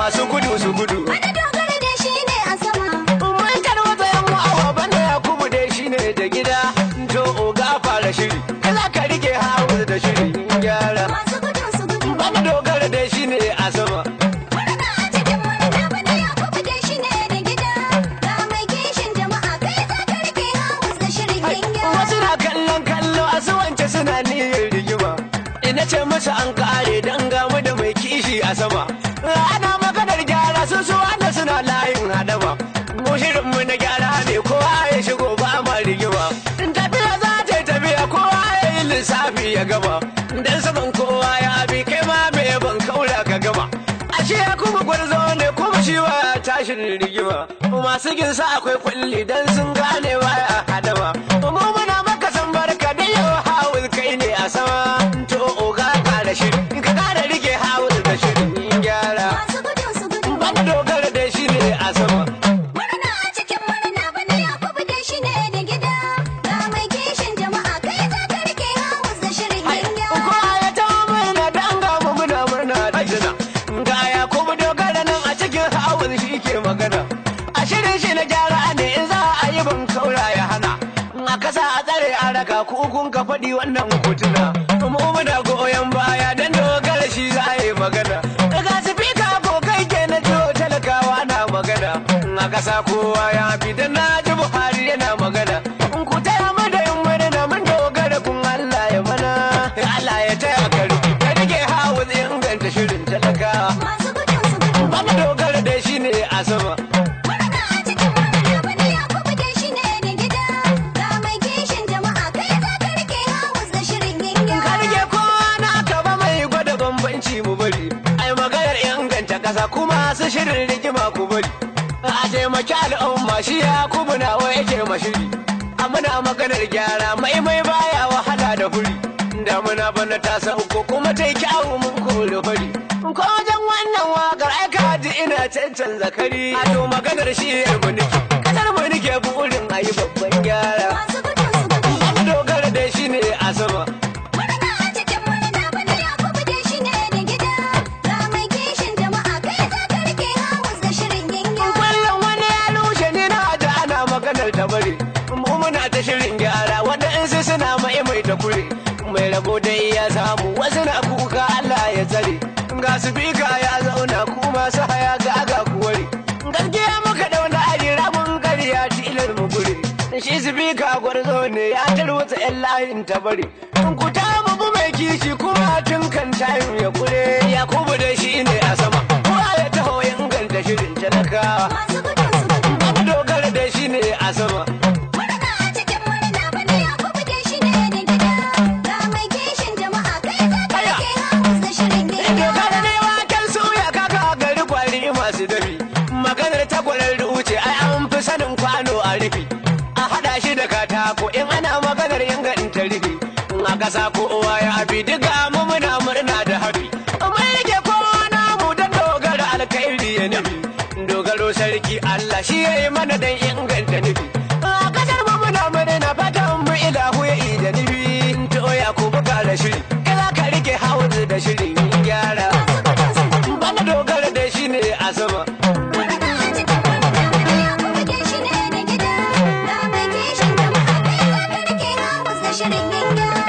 masu gudu su gudu Wani dogara da shi ne a sama. mun tarwata yan awa bana yakubu dai shine da gida to oga fara shiri kaza ka rike hawa da shirin gyara Masu gudu su gudu. bana dogara dai shine a sama Murna a cikin murna bana Yakubu da shi ne da gida. Ga mai kishin jama'a kai za ka rike hawas da shirin yin wasu gyara. na kallon kallo a su wance suna niyyar rigima ina ce masa an kare dan gamu da mai kishi a sama ana maganar gyara su su wanda suna layin hadama mu shirin mu na gyara ne kowa ya shigo ba ma rigima tafiya za ta yi tafiya kowa ya yi lissafi ya gama dan saman kowa ya bi kai ma me ban kaura ka gama ashe ya kuma gwarzo ne kuma shi wa tashin rigima masu ginsa akwai kulli dan sun gane baya hadama mu muna maka san barka da yau hawul kai ne a sama to oga kara shiri ka kara rike hawul da shirin gyara Masu gudu su gudu. bana dogara da shi ne a sama Murna a cikin murna bana Yakubu da shi ne da gida. Ga mai kishin jama'a kai za ka rike hawas da shirin yin gyara. kowa ya ta murna dan ga mu muna murna da jina ga ya kuma dogara nan a cikin hawul shi ke magana a shirin shi na gyara ne in za a yi ban kaura ya hana a kasa a tsare a raka kukun ka faɗi wannan hotuna mu muna goyon baya dan dogara shi za a yi magana daga sifika ko kai ke na jiho talakawa na magana a kasa kowa ya fi dan na ji buhari yana magana in ku taya mu da yin murna mun dogara kun Allah ya mana Allah ya taya ka rike ka rike hawa inganta shirin talakawa Masu gudu su gudu. ba mu dogara da shi ne a sama Murna a cikin murna bana Yakubu da shi ne da gida. Ga mai kishin jama'a kai za ka rike hawas da shirin yin ka gyara. rike kowa na ka ba mai gwada bambanci mu bari ai maganar inganta kasa kuma su shirin rigima ku bari a taimaki al'umma shi ya kubu nawa yake mashiri a muna maganar gyara mai mai baya wahala da huri damuna bana ta sauko kuma ta yi kyawu mun kore fari ko wajen wannan wakar ai ka ji ina cancan zakari a to maganar shi yar mu nake kasar mu nake burin ayi babban gyara Masu gudu su gudu. an dogara da shi ne a sama Murna a cikin murna bana Yakubu da shi ne da gida. Ga mai kishin jama'a kai za ka rike hawas da shirin yin gyara. Kullum wani ya lushe ni na da ana maganar ta bari. Mu muna ta shirin gyara wanda in su suna mai mai ta kure. Mai rabo dai ya samu wasu na kuka Allah ya tsare. Ga su bika ya zauna ku masu haya ga aga kuwari. Gaskiya muka dauna ajira mun karya tilar mu gure. Shi su bika gwarzo ne ya tarwata 'yan layin ta bari. Ku ta mu mai kishi kuma tun kan tayin ya kure. Yakubu da shi ne a sama. Kowa ya taho ya inganta shirin talakawa. Masu gudu su gudu. Abu dogara da shi ne a sama. Murna a cikin murna bana Yakubu da shi ne da gida. Ga mai kishin jama'a kai za ka Aya. rike hawas da shirin yin Dogara gyara. ne waken suya kaka gari kwari masu dafi. Maganar takwarar wuce ai an fi sanin kwano a rufi. A haɗa shi da katako in ana maganar inganta rufi. In a ƙasa ko uwa ya abi duka mu muna murna da hafi. Mun rike kowa namu don dogara alkhairi ya nufi. Dogaro sarki Allah shi ya yi mana don inganta nufi. A ƙasar mu muna murna fatan mu ilahu ya ida nufi. To ya ku buga da shiri. Ila ka rike hauzi da shirin gyara. Masu gudu su gudu. Bana dogara da shi ne a sama. Murna a cikin murna bana Yakubu da shi ne da gida. Ga mai kishin jama'a kai za ka rike hawas da shirin yin gyara.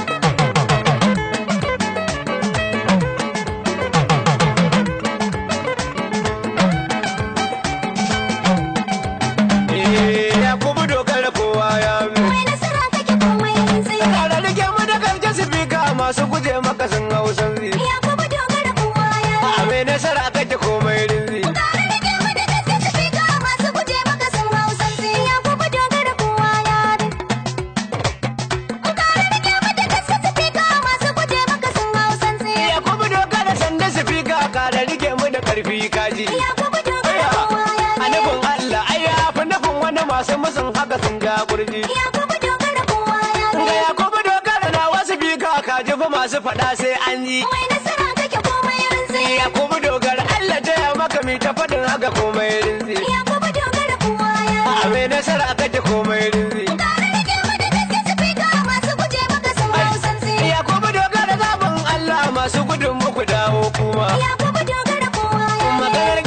Eh, ya kuma dogara kowa ya bi. Mai nasara kake komai rintsi. Kara rike mu da gaske sifika masu guje maka sun hausan zi. Yakubu dogara kowa ya bi. A mai nasara kake komai rinzi. Tare da ke mu da gaske sifika masu guje maka sun hau sansi. Yakubu dogara kowa ya bi. Tare da ke mu da gaske sifika masu guje maka sun hau sansi. Ya kuma dogara sanda sifika kara rike mu da karfi kaji. Yakubu dogara kowa ya A bi. nufin Allah ai ya fi nufin wani masu musun haka sun ja kurji. Yakubu dogara kowa ya bi. Ga ya kuma dogara na wasu bika kaji fa masu faɗa sai an yi. Mai nasara kake komai rintsi. Ya kuma dogara Allah taya maka mi ta faɗin haka komai rinzi. Yakubu dogara kowa ya bi. A mai nasara kake komai rinzi. Tare da ke mu da gaske sifika masu guje maka sun hau sansi. Ya kuma dogara zaɓin Allah masu gudun muku dawo kuma. Yakubu dogara kowa ya bi. Maganar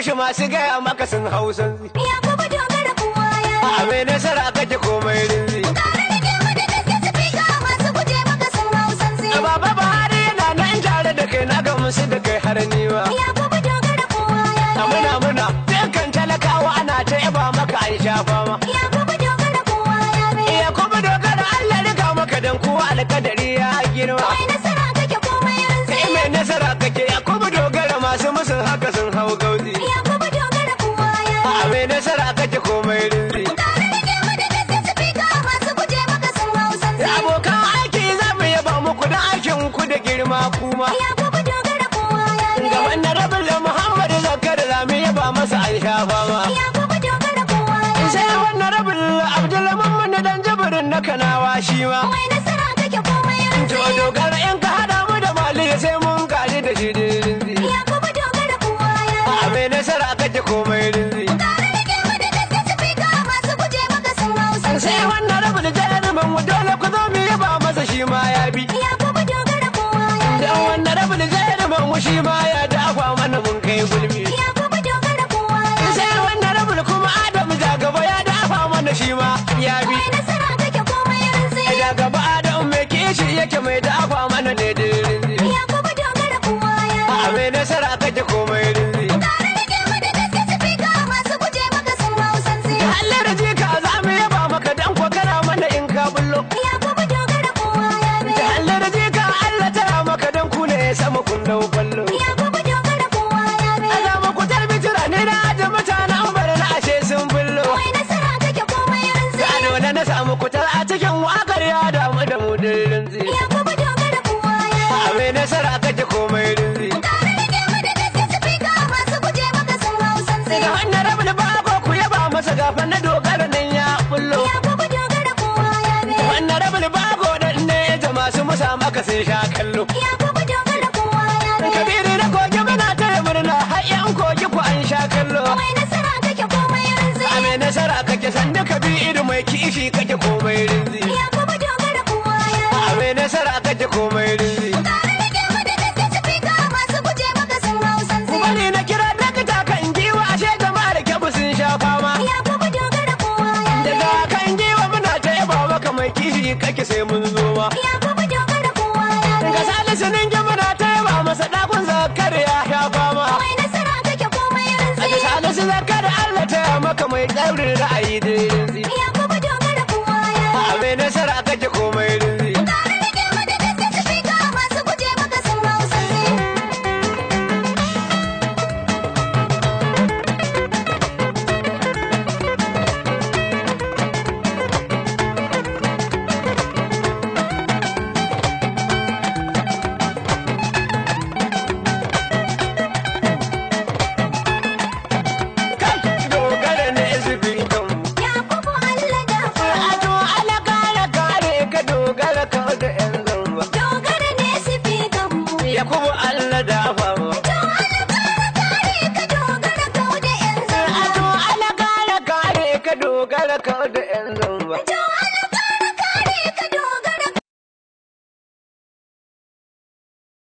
shi masu gaya maka sun hausan Ya kuma dogara kowa ya bi. a mai nasara kake komai rinzi Tare da ke mu da gaske sifika masu guje maka sun hau sansi. a baba buhari yana nan tare da kai na ga musu da kai har niwa Ya kuma dogara kowa ya a bi. muna muna dukkan talakawa ana ta yaba maka an shafa ma Ya kuma dogara kowa ya bi. iya kuma dogara allah riga maka dan kowa alkadari ya girma Mai nasara kake komai rinsi. kai mai nasara kake ya kuma dogara masu musun haka sun hau gauzi Ya kuma dogara kowa ya bi. a mai nasara kake komai rinzi Tare da ke mu da gaske sifika masu guje maka sun hau sansi. abokan aiki za mu yaba muku da aikin ku da girma kuma Ya kuma dogara kowa ya bi. ga wannan rabin da muhammad zakar za mu yaba masa an shafa ma Ya kuma dogara kowa ya bi. sai wannan rabin abdulmamun dan jibirin na kanawa shi ma Mai nasara kake komai rinsi. to dogara in ka hada mu da mali sai mun kaji da shi rinzi Ya kuma dogara kowa ya bi. a mai nasara kake komai rinzi Tare da ke mu da gaske sifika masu guje maka sun hau sansi. sai wannan rabin jarumin mu dole ku zo mu yaba masa shi ma ya bi Ya kuma dogara kowa ya bi. dan wannan rabin jarumin mu shi ma ya dafa mana mun kai gulmi Ya kuma dogara kowa ya bi. sai wannan rabin kuma adamu jagaba ya dafa mana shi ma ya bi Mai nasara kake komai rinsi. jagaba adamu mai kishi yake mai dafa mana ne dirinzi Ya kuma dogara kowa ya bi. a mai nasara kake komai rinzi Tare da ke mu da gaske sifika masu guje maka sun hau sansi. Allah da jika za mu yaba maka dan ko kana mana in ka bullo Ya kuma dogara kowa ya bi. Allah da jika Allah tara maka dan ku ne sama kun dau ballo Ya kuma dogara kowa ya bi. Allah mu ku tarbi jira ne na aje mutanen bar na ashe sun bullo Mai nasara kake komai rinsi. a dole na samu kutar a cikin wakar ya damu da mu dirinzi Ya kuma dogara kowa ya bi. a mai nasara kake komai rinzi Tare da ke mu da gaske sifika masu guje maka sun hau sansi. da wannan rabin bago ku yaba masa gafan na dogara nan ya bullo Ya kuma dogara kowa ya bi. wannan rabin bago dan ne da masu musa maka sun sha kallo Ya kuma dogara kowa ya bi. kabiru da kogi muna taya murna har yan kogi ku an sha kallo Mai nasara kake komai rinsi. a mai nasara kake sanda kabiru mai kishi kake komai rinzi Ya kuma dogara kowa ya bi. a mai nasara kake komai rinzi Tare da ke mu da gaske sifika masu guje maka sun hau sansi. wani na kira dakta kan giwa ashe jama'ar kyabu sun sha fama Ya kuma dogara kowa ya bi. daga kan giwa muna ta yaba maka mai kishi kake sai mun zo ma Ya kuma dogara kowa ya bi. ga salisu ninki muna ta yaba masa dakun zakar ya sha fama Mai nasara kake komai a rinsi. salisu zakar Allah ta maka mai tsaurin ra'ayi dirin